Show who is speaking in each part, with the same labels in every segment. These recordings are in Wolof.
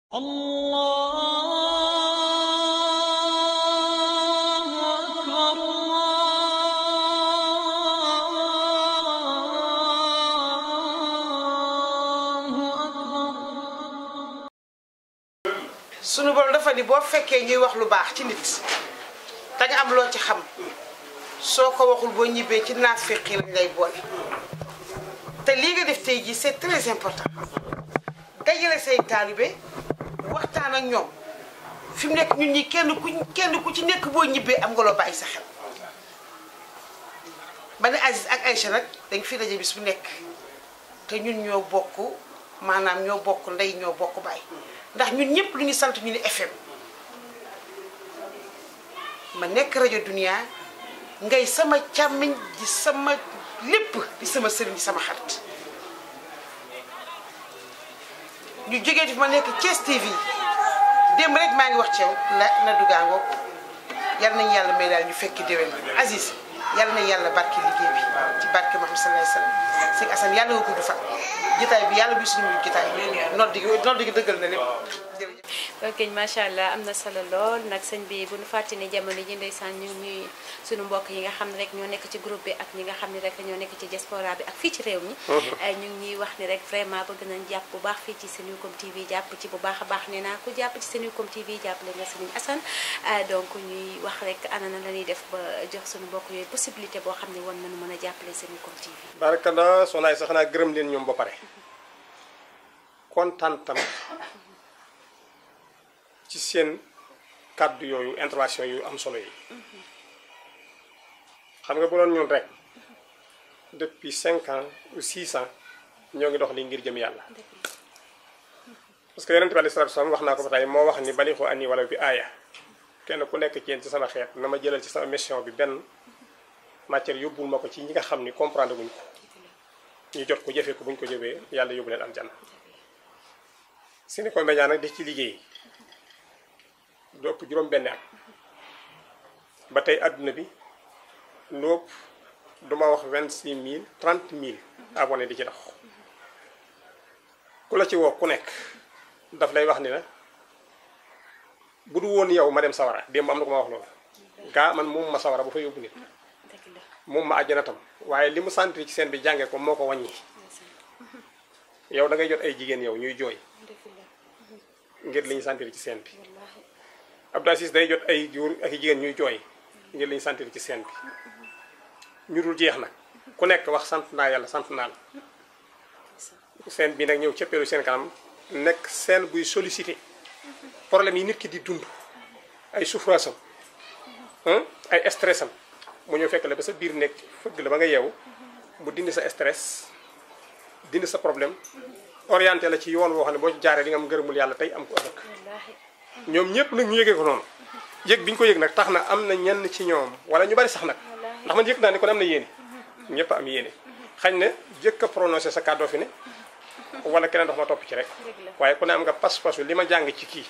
Speaker 1: الله أكبر الله أكبر
Speaker 2: sunu borom dafa ni boo fekkee ñuy wax lu baax ci nit da nga am loo ci xam soo ko waxul boo ñibbee ci naas feqi lañ lay boole te lii nga def tey jii c'est très important dajale say taalibe waxtaan ak ñoom fi mu nekk ñun ñi kenn ku kenn ku ci nekk boo ñibbee am nga loo bàyyi sa xel ba ne Aziz ak Aïcha nag dañ fi daje bis bu nekk te ñun ñoo bokk maanaam ñoo bokk ndey ñoo bokk baay ndax ñun ñëpp lu ñu sant ñu ni FM ma nekk rajo Dunia ngay sama càmmiñ di sama lépp di sama sëriñ di sama xarit ñu jógee fi ma nekk Thiès TV démb rek maa ngi wax ci yow la na dugaangoo yal nañu yàlla may daal ñu fekki déwén Aziz yal nañu yàlla barke liggéey bi ci barke Muhammad sallallahu alayhi wasallam sëñ Assane yàlla nga gudd fan jotaay bi yàlla bi suñu mujj jotaay nodd gi nodd gi dëggal na lépp jërëjëf
Speaker 3: ok macha allah am na solo lool nag sëñ bi bu ñu fàtte ni jamono ji ndeysaan ñu ngi ñuy suñu mbokk yi nga xam ne rek ñoo nekk ci groupe bi ak ñi nga xam ne rek ñoo nekk ci diaspora bi ak fii ci réew mi ñu ngi ñuy wax ni rek vraiment bëgg nañ jàpp bu baax fii ci Senucom TV jàpp ci bu baax a baax nee naa ku jàpp ci Senucom TV jàppale nga Serigne Assane donc ñuy wax rek ana na la ñuy def ba jox suñu mbokk yooyu possibilité boo xam ne war nañu mën a jàppale Senucom TV
Speaker 4: barakalla soxnaay sax naa gërëm leen ñoom ba pare kontaan tam ci seen kàddu yooyu intervention yu am solo yi xam nga bu doon ñun rek depuis cinq ans ou six ans ñoo ngi dox li ngir jëm yàlla parce que yonente bi alei salatu salaam wax naa ko ba tey moo wax ni bali xoo ani wala bi aaya kenn ku nekk ci yéen ci sama xeet na ma jëlal ci sama mission bi benn matière yóbbul ma ko ci ñi nga xam ni comprendre guñ ko ñu jot ko jëfee ko buñ ko jëfee yàlla yóbbu leen aljanna Senucom Média nag di ci liggéey lu ëpp juróom benn at ba tey àdduna bi lu ëpp duma wax vingt six mille trente mille abonné di ci dox ku la ci woo ku nekk daf lay wax ni la bu du woon yow ma dem sawara démb am na ko ma wax loolu gaa man moom ma sawara bu fa yóbbu nit
Speaker 3: dëgg la
Speaker 4: moom ma àjjana tam waaye li mu sentir ci seen bi jàngee ko moo ko wàññi yow da ngay jot ay jigéen yow ñuy jooy
Speaker 3: dëgg la
Speaker 4: ngir li ñu sentir ci seen bi
Speaker 3: wallaahi
Speaker 4: Abdou Aziz day jot ay góor ak i jigéen ñuy jooy ngir li ñu sentir ci seen bi ñu dul jeex nag ku nekk wax sant naa yàlla sant naa la seen bi nag ñëw cëppeelu seen kanam nekk seen buy sollicité problème yi nit ki di dund ay souffrance am ay stress am mu ñëw fekk la ba sa biir nekk fëgg la ba nga yeewu mu dindi sa stress dindi sa problème orienté la ci yoon woo xam ne boo ci jaaree di nga am ngërëmul yàlla tey am ko ëllëg
Speaker 3: wallaahi
Speaker 4: ñoom ñëpp nag ñu yëgee ko noonu yëg bi ñu ko yëg nag tax na am na ñenn ci ñoom wala ñu bari sax nag ndax man yëg naa ni kon am na yéene ñëpp am yéene xañ na jëkk a prononcé sa kàddoo fi ne wala keneen dox ma topp ci rek
Speaker 3: Dëgg la.
Speaker 4: waaye ku ne am nga pas-pasu li ma jàng ci kii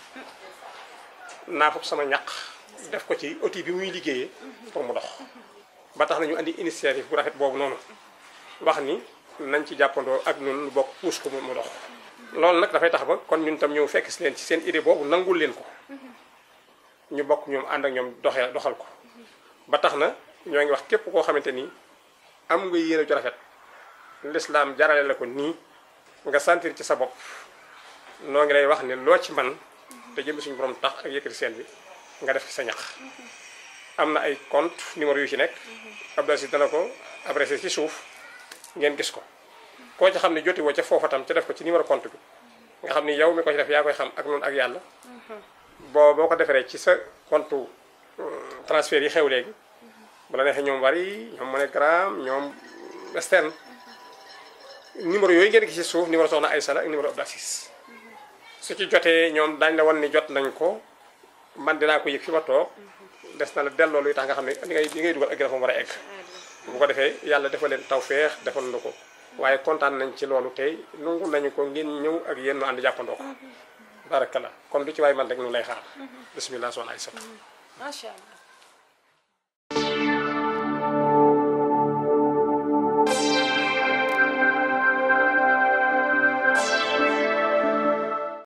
Speaker 4: naa fop sama ñaq def ko ci outil bi muy liggéeyee pour mu dox ba tax na ñu andi initiative bu rafet boobu noonu wax ni nañ ci jàppandoo ak ñun lu bokk puus ko mu mu dox loolu nag dafay tax ba kon ñun tam ñëw fekk si leen ci seen idée boobu nangul leen ko ñu bokk ñoom ànd ak ñoom doxee doxal ko ba tax na ñoo ngi wax képp koo xamante ni am nga yéene ju rafet lislaam jarale la ko nii nga sentir ci sa bopp noo ngi lay wax ne loo ci man te jëm suñu borom tax ak yëkkati seen bi nga def ci sa ñax am na ay compte numéro yu ci nekk Abdou Aziz dana ko adressé ci suuf ngeen gis ko koo ci xam ne joti woo ca foofa tam ca def ko ci numéro compte bi nga xam ni yow mi ko ci def yaa koy xam ak noonu ak yàlla boo boo ko defaree ci sa compte euh, transfert yi xew léegi bu la neexee ñoom Wari ñoom MoneyGram ñoom Western numéro yooyu ngeen gis ci suuf numéro soxna Aïssa la ak numéro Abdou Aziz su ci jotee ñoom daañu la wan ni jot nañ ko man dinaa ko yëg fi ma toog des na la delloo luy tax nga xam ne li ngay li ngay dugal ak dafa war a egg bu ko defee yàlla defal leen tawféex defal na ko waaye kontaan nañ ci loolu tey nangu nañu ko ngeen ñëw ak yéen ñu ànd jàppandoo ko barakalla kon lu ci waay man rek ñu lay xaar bisimilah soxna Aïssa
Speaker 3: macha allah